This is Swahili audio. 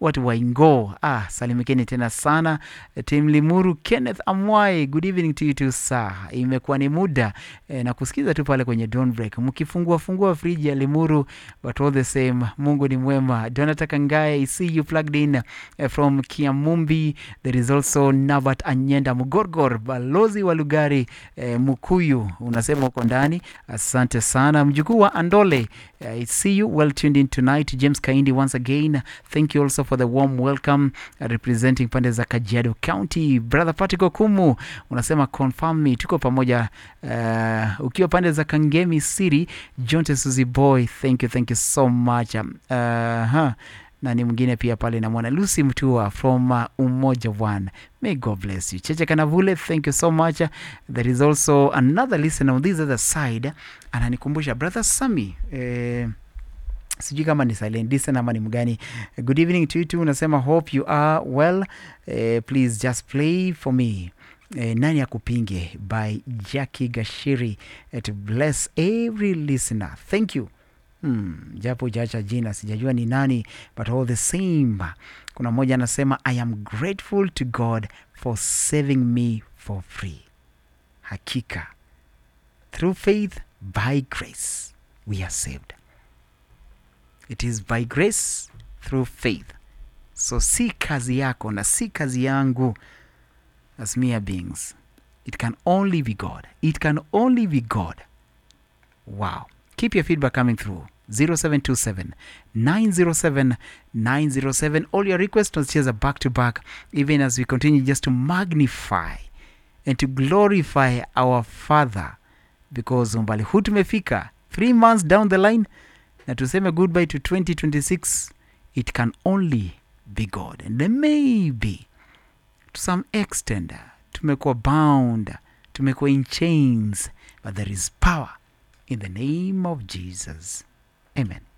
watu wa Ingo. Ah, salimikeni tena sana Tim Limuru, Kenneth Amwai, good evening to you too sir. Imekuwa ni muda eh, na kusikiza tu pale kwenye Dawn Break mkifungua fungua friji ya Limuru, but all the same, Mungu ni mwema. Jonathan Kangaye, I see you plugged in eh, from Kiamumbi. There is also Navat Anyenda Mugorgor, balozi wa Lugari eh, Mukuyu, unasema uko ndani. Asante sana mjukuu wa Andole. I see you well tuned in tonight. James Kaindi once again. Thank you also for the warm welcome uh, representing pande za Kajiado County. Brother Patrick Okumu unasema confirm me, tuko pamoja uh, ukiwa pande za Kangemi City. John Tesuzi boy, thank you, thank you so much. Um, uh, huh na ni mwingine pia pale namwona Lucy Mtua from uh, Umoja One. May God bless you. Cheche Kanavule, thank you so much. There is also another listener on this other side ananikumbusha brother Sami eh, sijui kama ni silent listener ama ni mgani. Good evening to you too. Unasema hope you are well. Eh, please just play for me. Eh, nani akupinge by Jackie Gashiri eh, to bless every listener. Thank you. Hmm, japo ujaacha jina sijajua ni nani but all the same kuna mmoja anasema i am grateful to god for saving me for free hakika through faith by grace we are saved it is by grace through faith so si kazi yako na si kazi yangu as mere beings it can only be god it can only be god Wow. Keep your feedback coming through. 0727 907 907. All your requests tunacheza back to back, even as we continue just to magnify and to glorify our Father, because umbali huu tumefika three months down the line, na tuseme goodbye to 2026, it can only be God. And then maybe to some extent tumekuwa bound, tumekuwa in chains, but there is power in the name of Jesus. Amen.